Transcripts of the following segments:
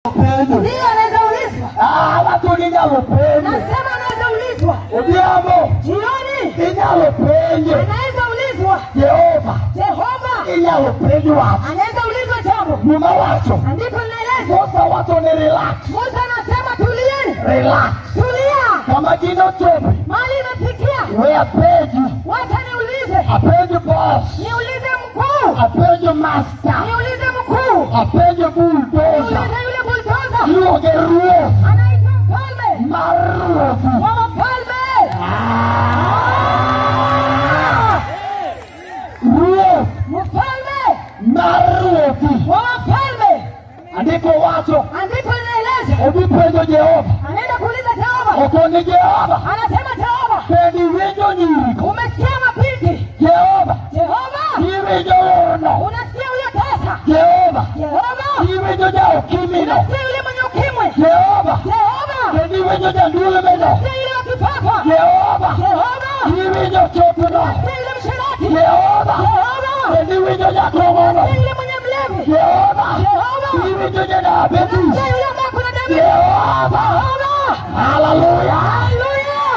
penjo Ndiyo anaweza ulizwa. Ah, watu ninyalo penjo Nasema anaweza ulizwa. odhiambo Jioni inyalo penjo anaweza ulizwa. jehova Jehova inyalo penjo wach anaweza ulizwa jambo. gima wacho Andiko linaeleza. musa wacho ni relax Musa anasema tulieni. relax Tulia. kama gino chope Mali imefikia. we apenji Wacha niulize. apenjo boss Niulize mkuu. apenjo master Niulize mkuu. apenjo bulldozer Niulize yule bulldozer. iluonge ruoth Anaitwa mfalme mar ruothi wa wafalme. ruoth Mfalme mar ruothi wa wafalme. andiko wacho Andiko linaeleza. odhi penjo jehova Anaenda kuuliza Jehova. okoni jehova Anasema Jehova, bende iwinjo nyirigo umesikia mapiti? jehova Jehova, iwinjo orno unasikia huyo tasa? jehova Jehova, iwinjo jaokimino unasikia yule mwenye ukimwi? jehova Jehova, bende iwinjo jandulmeno unasikia yule wa kifafa? jehova Jehova, iwinjo chopuno unasikia yule mshirati? jehova Jehova, bende iwinjo jakomono unasikia yule mwenye mlevi? jehova Jehova, iwinjo jadabetis unasikia yule ambaye kuna damu? jehova Jehova, haleluya haleluya,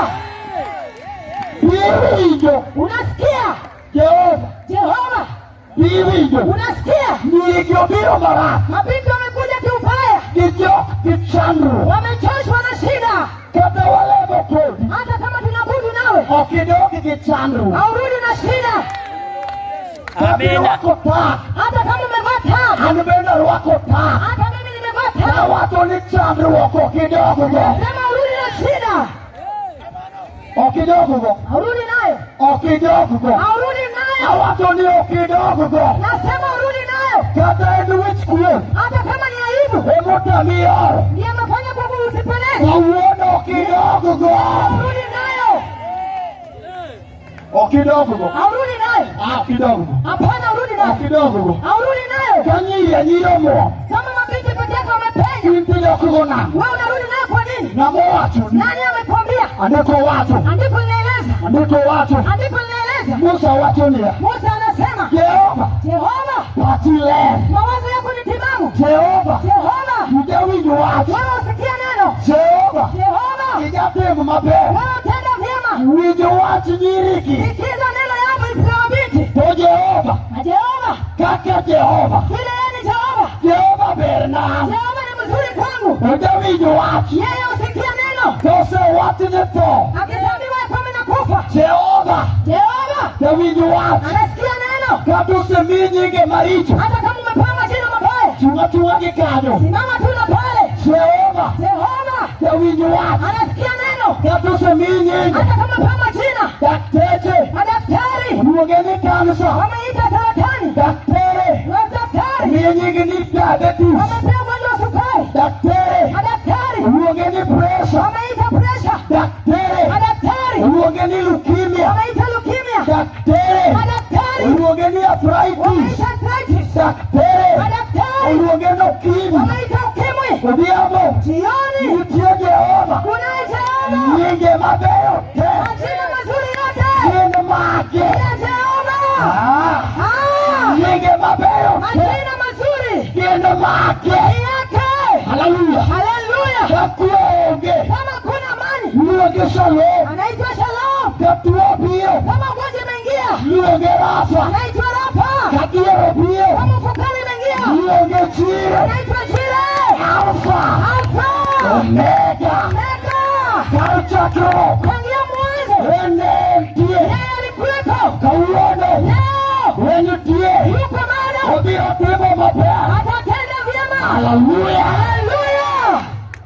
iwinjo unasikia? jehova Jehova, iwinjo unasikia? nyirigi obiro marach Mapiti wamekuja kiubaya, gi jok gi chandruok wamechoshwa na shida. kata walemo kodi hata kama tunabudu nawe ok idog gi chandruok haurudi na shida abirwako tak hata kama umevaa taa an bende arwako tak hata mimi nimevaa taa awacho ni chandruok ok idoggo sema urudi na shida ok idoggo haurudi nayo ok idoggo haurudi nayo awacho ni ok idoggo nasema urudi nayo kata en wich kuon hata kama ni aibu emotami oro ndiye amefanya kwamba usipeleke kawuono ok idoggo urudi nayo ok idoggo haurudi nayo Ah, ok idoggo hapana urudi ok nayo idoggo haurudi nayo ka nyiri anyiri omuom kama mabinti peke yake wamepenya in tidokgo nang'o wewe unarudi nayo kwa nini ng'ama owachoni nani amekwambia andiko wacho andiko linaeleza andiko wacho andiko linaeleza musa wacho niya musa anasema jehova jehova pachi ler mawazo yako ni timamu jehova jehova ijawinjo wach wewe usikia neno jehova jehova ijatimo maber wewe utenda vyema winjo wach nyirigi sikiza neno yangu isiwa binti to jehova na jehova kaka jehova vile yeye ni jehova jehova ber nam jehova ni mzuri kwangu ojawinjo wach yeye usikia neno tosewachne tho akisambiwa kwamba nakufa jehova jehova jawinjo wach anasikia neno kata osemi nyinge maricho hata kama umepanga jina mabaya chunga chunga gi kanyo simama tu na pale jehova jehova jawinjo wach anasikia neno kata osemi nyinge hata kama umepanga jina dakteche madaktari oluonge ni kansa wameita saratani daktere madaktari miyo nyingi ni diabetes wamepea ugonjwa wa sukari daktere madaktari oluonge ni pressure wameita presha daktere madaktari oluonge ni leukemia wameita leukemia daktere madaktari oluonge ni arthritis wameita arthritis daktere madaktari oluonge ni ukimwi wameita ukimwi odhiambo jioni nitie jehova kunaye jehova nyinge mabeyo te majina mazuri yote gin mage ya jehova Ah, Ah, nyinge mabeyo te majina mazuri gin mage ni yake haleluya haleluya ka kwe onge kama kuna amani luonge shalom anaitwa shalom ka tuo biro kama ugonjwa imeingia luonge rafa anaitwa rafa ka diero biro kama ufukara imeingia luonge chiro anaitwa jire alfa alfa omega mega ka chakruok tangia mwanzo ene nitie yeye alikuwepo kawuono leo enitie yuko bado obiro timo maber atatenda vyema haleluya haleluya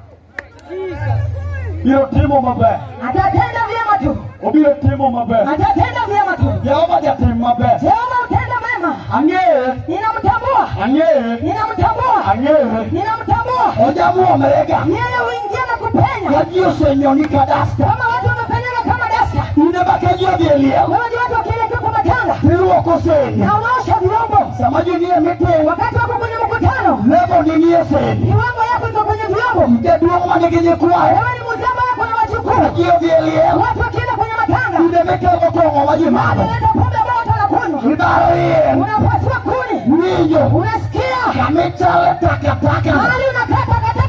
biro timo maber atatenda vyema tu obiro timo maber atatenda vyema tu jehova jatim maber jehova utenda mema ang'eye ninamtambua ang'eye ninamtambua ang'eye ninamtambua ojamuomrega yeye huingia na kupenya ka ji osenyoni ka dasta kama watu wamepenyaga kama dasta inde ma ka ji odhi e liel wewe ni watu wakielekea kwa matanga tiruoko seni na unaosha vyombo sama ji nie miting wakati wako kwenye mkutano lebo ni nie seni viwango yako iko kwenye vyombo jaduong' ma nigi nyikwaye wewe ni mzamba yako na ka wajukuu ji odhi e liel watu wakienda kwenye matanga inde mitego kong'o ma ji madho wanaleta pombe ambao watu wanakunywa ibaro yien unapasua kuni winjo unasikia kamichale takataka mahali unakata kata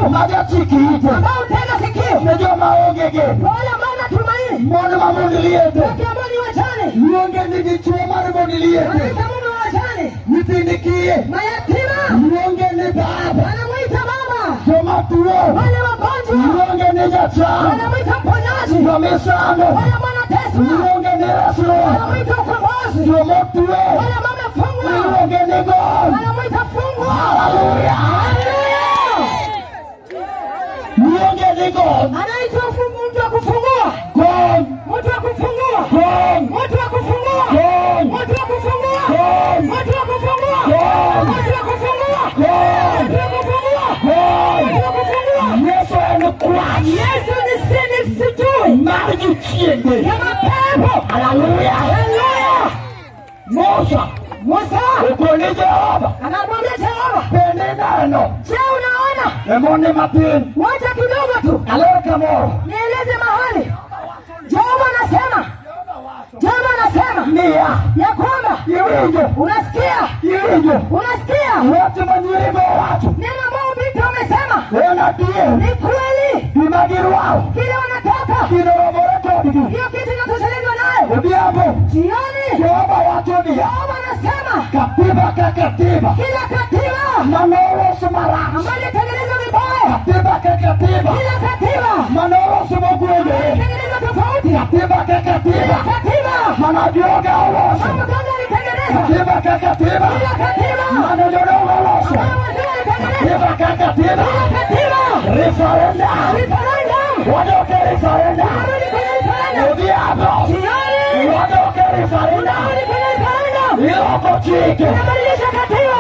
watu magachiki ite ambao utega sikio ne joma onge geno kwa wale ambao natumaini mon mamon liete wake ambao ni wajane luonge ni dichuo mar mon liete wanaita mume wa wajane nyithindi kiye mayatima luonge ni baba wanamwita baba joma tuo wale wagonjwa luonge ni jachan wanamwita mponyaji jomisando wale ambao wanateswa luonge ni resruok wanamwita ukombozi jomotuo wale ambao wamefungwa luonge ni gol wanamwita fungwa haleluya luonge ni gol anaitwa fungu- mtu wa kufungua gol mtu wa kufungua gol mtu wa kufungua gol mtu wa kufungua gol mtu wa kufungua gol mtu wa kufungua gol mtu wa kufungua gol mtu wa kufungua yesu en kwach yesu ni sini sijui mar jochiende ya mapepo haleluya haleluya musa musa okone jehova anamwambia jehova bende neno je unaona emoni matin wacha kidogo tu alor kamoro nieleze mahali jehova anasema jehova anasema niya ya kwamba iwinjo unasikia iwinjo unasikia watu manyirigo wacho neno ambao vita umesema en adier ni kweli gima girwao kile wanataka ginoromore kodgi hiyo kitu inatoshelezwa nayo odhiambo jioni jehova wacho niya jehova anasema katiba ka katiba kila katiba manolos marach ambayo ilitengenezwa vibaya katiba ka katiba kila katiba manolos mogwende ilitengenezwa tofauti katiba ka kila katiba katiba manajoga oloso mambo gani alitengeneza katiba ka katiba kila katiba manojodongo oloso ambayo wazee walitengeneza katiba ka katiba kila katiba referendum referendum wadoke referendum Narudi kwenye referendum odhiambo jioni wadoke referendum narudi kwenye referendum iloko chike unabadilisha katiba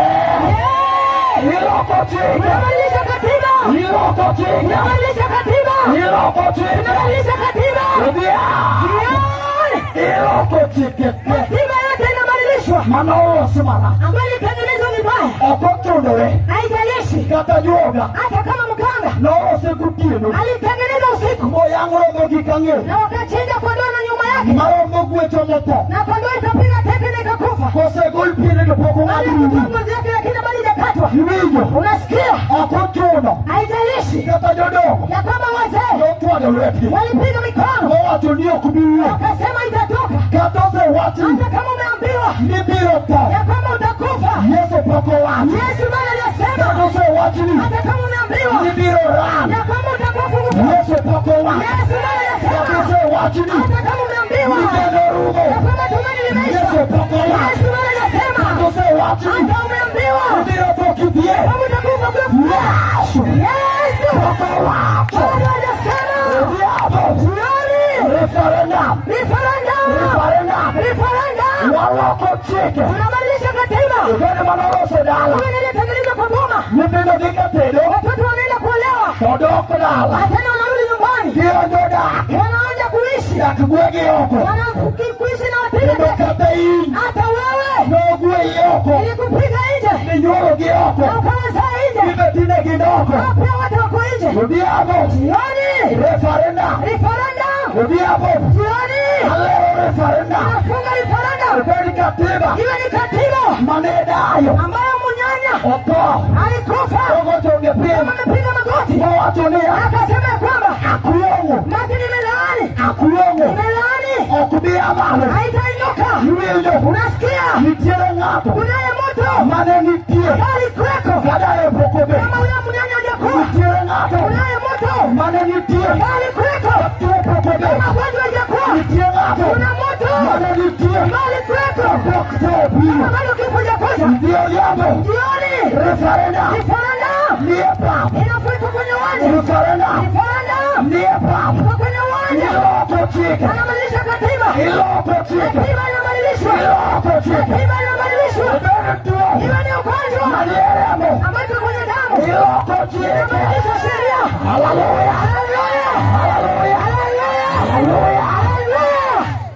iloko chike unabadilisha katiba iloko chike unabadilisha katiba iloko chike unabadilisha katiba odhiambo jioni iloko chike katiba yote inabadilishwa manolos marach ambayo ilitengenezwa vibaya okotudore haijalishi kata juoga hata kama mganga nolose gotieno alitengeneza usiku moyang' romo gi kang'e na wakachinja kondoo na nyuma yake maromo gwecho mopo na kondoo ikapiga teke na ikakufa kosegol piene to pok ong'ad alikutoa rugi ngozi yake lakini bado haijakatwa iwinjo unasikia ok ochuno haijalishi kata jodongo ya kwamba wazee notwado lwetgi walipiga mikono mowacho ni ok biwuo wakasema itatoka kata osewachni hata kama umeambiwa ni biro tho ya kwamba utakufa yesu pok owacho yesu bado kata aliyasema osewachni hata kama ni umeambiwa biro ran ya kwamba utakuwa funguka yesu pok owacho yesu bado kata aliyasema osewachni hata kama umeambiwa ni geno ya rumo kwamba tumaini limeisha yesu pok owacho yesu bado aliyasema kata osewachni hata umeambiwa ni biro tho kidhie kama utakufa kufa yesu yesu pok owacho bado hajasema odhiambo jioni referendum referendum referendum referendum waloko chike tunabadilisha katiba ogene manoloso dala Huyu niliyetengenezwa kwa boma nyithindo dhi katedo watoto wanaenda kuolewa to dok dala tena wanarudi nyumbani gionjo dak wanaanza kuishi dak gwegi oko Wanafuki- kuishi na kendo wapiga kata in hata wewe nogweyi oko ilikupiga nje ninyuologi na oko ukawazaa nje gibetine gidoko Hao pia watu wako nje odhiambo jioni referendum referendum odhiambo jioni alero referendum nafunga referendum obed katiba iwe ni katiba mane dayo ambayo munyanya otho alikufa ogochonge kama piny amepiga magoti mowacho niya akasema ya kwamba akwong'o mati nimelaani akwong'o nimelaani ok bi amalo haitainuka iwinjo unasikia nitiere ng'ato kunaye moto mane nitie bali kweko kadaye pok obet kama huyo mnyanya hajakuwa nitiere ng'ato kunaye moto mane nitie bali kweko tuo pok obet kama gonjwa hajakuwa nitie ng'ato kuna moto mane nitie bali kweko pok tho kama obiro bado kifo hajakuja ndio jambo jioni referendum referendum nie pap inafika kwenye uwanja referendum referendum nie pap iko kwenye uwanja iloko chike anabadilisha katiba iloko chike katiba inabadilishwa iloko chike katiba inabadilishwa obed tuo iwe ni ugonjwa malieremo ambayo iko kwenye damu iloko chike inabadilisha sheria haleluya haleluya haleluya haleluya haleluya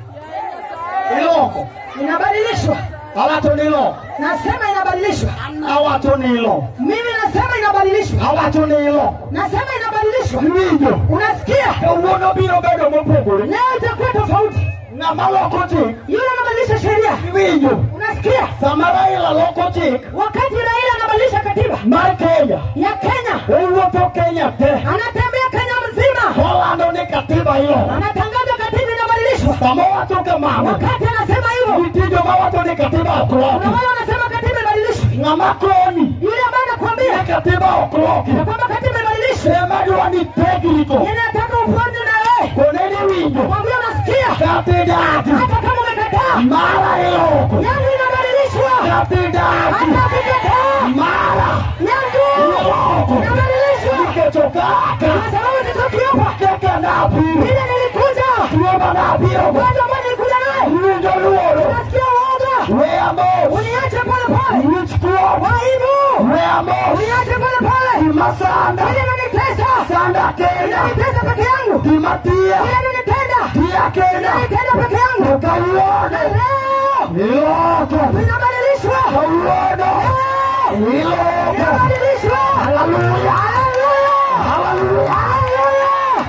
haleluya iloko inabadilishwa awacho ni iloko nasema inabadilishwa awacho ni iloko mimi nasema inabadilishwa awacho ni iloko nasema inabadilishwa iwinjo unasikia kawuono biro bedo mopogore leo itakuwa tofauti ng'ama loko chik yule anabadilisha sheria iwinjo unasikia sama raila loko chik wakati raila anabadilisha katiba mar kenya ya kenya owuok owuotho Kenya te anatembea Kenya mzima, olando ni katiba ilo anatangaza katiba inabadilishwa. sama wacho kamano Wakati anasema hivyo, nitie joma wacho ni katiba ok kuna loki wale wanasema katiba ibadilishwe. ng'ama koni Yule ambaye anakuambia ni katiba ok loki ya kwamba katiba ibadilishwe, ema dwa ni tegrito yeye anataka uponye na wewe, koneni winjo mwambie unasikia, kati dati hata kama umekataa, mara iloko yangu inabadilishwa, kati dati hata ukikataa, mara yangu iloko inabadilishwa, nikecho kaka kwa sababu sitoki hapa. keke napiro Ile nilikuja tuoma napiro kwanza, mbona nilikuja naye, winjo luoro nasikia uoga, weya mos uniache pale pale, wich kuot waibu, weya mos uniache pale pale, gimasanda ile inanitesa, sanda kenya inanitesa peke yangu, gimatia ile inanitenda, tia kenya inanitenda peke yangu. kawuono Leo iloko inabadilishwa, kawuono iloko inabadilishwa. haleluya Haleluya, haleluya.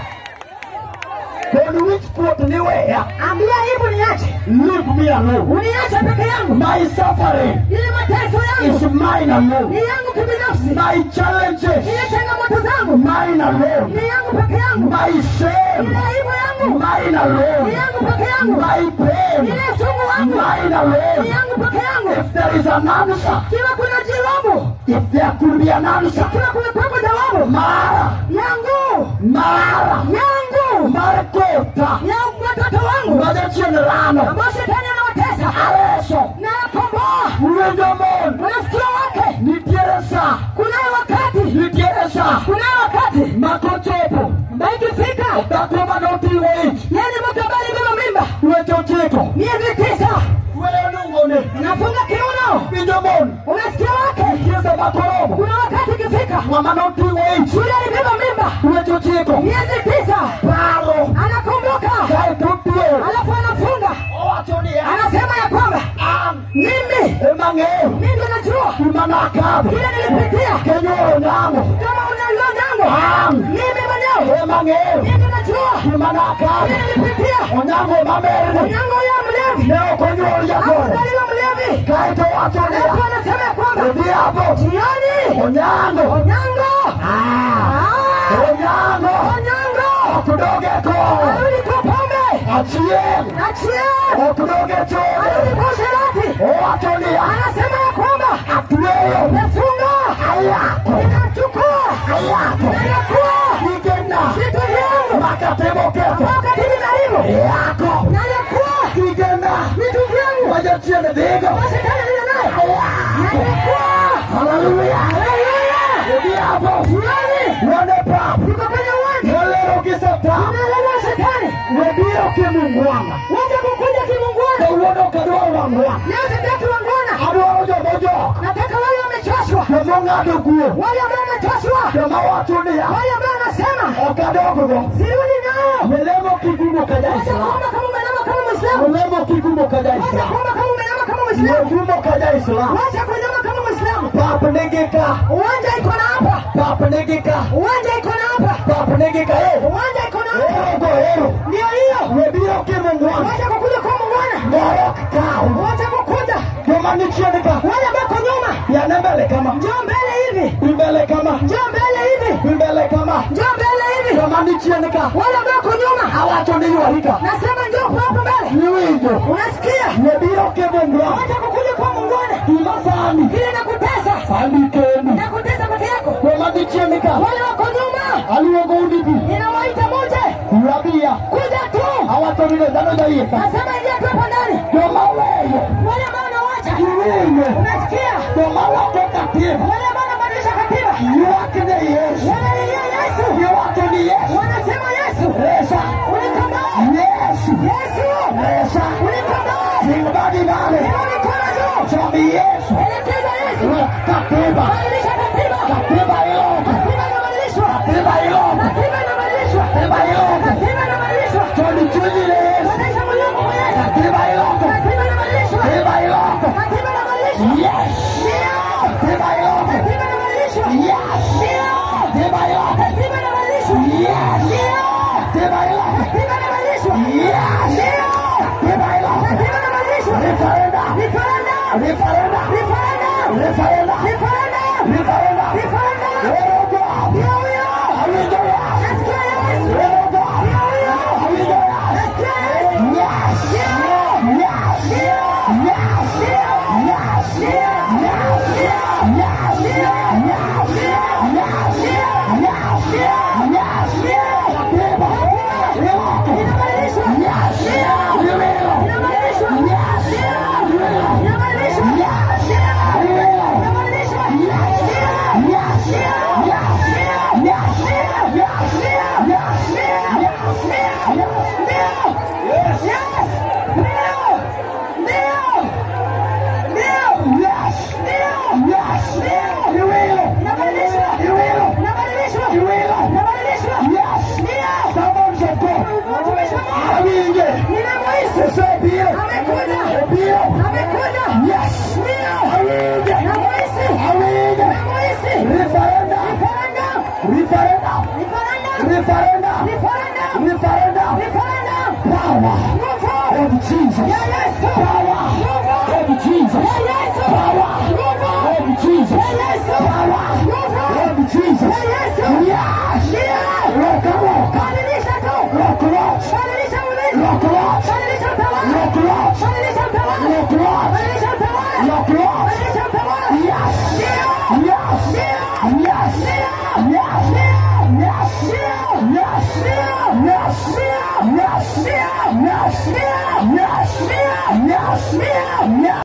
kod wich kuot ni weya Ambia aibu niache, leave me alone uniache peke yangu, my suffering ile mateso is yangu mine alone ni yangu kibinafsi, my challenges ile changamoto zangu mine alone ni yangu peke yangu, my shame ile aibu yangu mine ni alone yangu peke yangu, my pain ile sumu wangu mine ni alone yangu peke yangu. if there is an answer Kiwa kuna jawabu, if there could be an answer kiwa kuna kwako jawabu mara yangu mara yangu mar kota yangu watoto wangu majachien rano ambao shetani anawatesa areso na yakomboa, winjo mon unasikia wake, nitiere sa kunayo wakati, nitiere sa kunayo wakati makochopo ambayo ikifika, dhako manoting'o ich yani mtu ambaye alibeba mimba weche ochiko miezi tisa, weyo nungone unafunga kiuno, winjo mon unasikia wake, kiese makoromo kuna wakati ikifika, ng'ama noting'o ich yule alibeba mimba weche ochiko miezi tisa, paro anakumbuka, kaeto tuo alafu anafunga, owacho niya anasema ya kwamba an mimi ema ng'eyo mimi ndo najua gima nakadho kile nilipitia, kenyoro nang'o kama unajua jango, an mimi mwenyewe ema ng'eyo mimi ndo najua gima nakadho kile nilipitia. onyango mamerni Onyango ya mlevi ne ok onyuol jakoro hakuzaliwa mlevi, kaeto wacho niya alafu anasema ya kwamba odhiambo jioni onyango Onyango Ah, Ah, onyango Onyango ok doge koro arudi kwa pombe achiel achie ok doge chode arudi kwa sherati, owacho niya anasema ya kwamba atweyo nafunga ayako ninachukua ayako ninakuwa gigena vitu vyangu makatemo ketho wakati ninaibu yako ninakuwa gigena vitu vyangu majachien dhigo kwa shetani niliyo nayo ninakuwa haleluya haleluya odhiambo jioni wene pap tuko kwenye uwanja molero gi satan tunaelewa shetani webiro kimungwana wacha kukuja kimungwana kawuono kadwaro wangwana leo sitaki wangwana adwaro jomojok nataka wale wamechoshwa jomong'ado kuo wale ambao wamechoshwa joma wacho niya wale ambao wanasema ok adoggo sirudi nao melemo kigumo ka wacha jaislam kuomba kama umenama kama mwislamu melemo kigumo ka wacha jaislam kuomba kama umenama kama mwislamu megumo ka jaislam wacha kuinama kama mwislamu pap nigi ka uwanja iko na hapa pap nigi ka uwanja iko na hapa pap nigi ka e uwanja iko na hapa erogo ero ndio hiyo webiro kimungwana wacha kukuja kwa mungwana morok kaw wacha kukuja joma ni chien ka wale ambao kwa nyuma yane mbele kama njoo mbele hivi imbele kama njoo mbele hivi imbele kama njoo mbele hivi joma ni chien ka wale ambao kwa nyuma awacho ni ywarika nasema njoo kwa hapo mbele niwinjo unasikia webiro kimungwana wacha kukuja kwa mungwana gima sani ile nakutesa sani keni nakutesa peke yako joma ni chien ka wale wako nyuma aluongo udigi ninawaita moja rabia kuja tu awacho ni dhano jayie ka nasema ingia tu hapo ndani joma weyo wale ambao nawacha iwinjo unasikia joma wako katiba wale ambao nabadilisha katiba ywak ne yesu wanalilia Yesu giwacho ni yesu wanasema Yesu resa unikomboe yesu Yesu resa unikomboe sing badi male inua mikono juu chomi yesu elekeza Yesu katiba badilisha katiba katiba iloko katiba inabadilishwa katiba iloko katiba inabadilishwa katiba iloko katiba inabadilishwa choni chunyi ne yesu badilisha moyo wako kwa Yesu katiba iloko katiba inabadilishwa katiba iloko katiba inabadilishwa yes ndio katiba iloko katiba inabadilishwa yes ndio katiba iloko katiba inabadilishwa yes ndio katiba iloko katiba inabadilishwa yes ndio katiba iloko katiba inabadilishwa referenda referendum referenda referendum referenda referendum referenda referendum erogo ndio huyo Jesus. Power of Jesus. Power of Jesus. Power of Jesus. Yes. Rock and rock. Rock and rock. Rock and rock. Rock and rock. Rock and rock. Rock and rock. Yes. Yes. Yes. Yes. Yes. Yes. Yes. Yes. Yes. Yes. Yes. Yes.